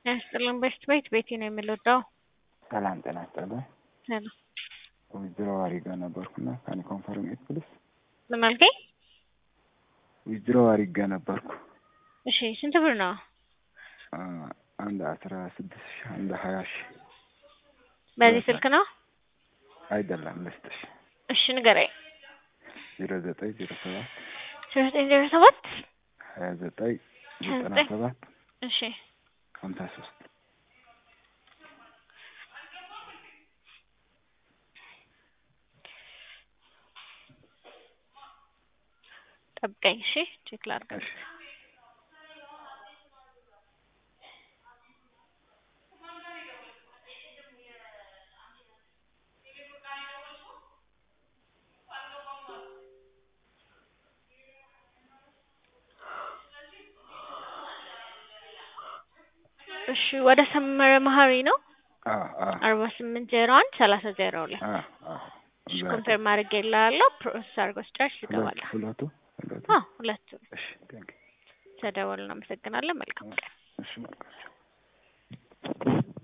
ያስጥልን በሽት ቤት ቤቴ ነው የምልወዳው። ሰላም ጤና ይስጥልኝ። ሰላም ዊዝድሮ አሪጋ ነበርኩና ካን ኮንፈርም ኢት ፕሊስ። ምን አልከኝ? ዊዝድሮ አሪጋ ነበርኩ እሺ ስንት ብር ነው? አ፣ አንድ አስራ ስድስት ሺህ አንድ ሀያ ሺህ በዚህ ስልክ ነው? አይደለም ልስጥሽ። እሺ ንገረኝ። ዜሮ ዘጠኝ ዜሮ ሰባት ዜሮ ዘጠኝ ዜሮ ሰባት ሀያ ዘጠኝ ሀያ ዘጠና ዘጠኝ ሰባት እሺ ሀምሳ ሶስት ጠብቀኝ። እሺ ቼክ ላድርግ። እሺ እሺ ወደ ሰመረ መሀሪ ነው አ አ አርባ ስምንት ዜሮ አንድ ሰላሳ ዜሮ ሁለት አ አ እሺ ኮንፈርም አድርጌ እልሃለሁ። ፕሮሰስ አድርጎ ስጨርስ ሁለቱ ትገባለህ። ሁለቱ ሁለቱ አዎ ሁለቱም እሺ ቴንክ ተደወልን። እናመሰግናለን። መልካም ቀን። እሺ መልካም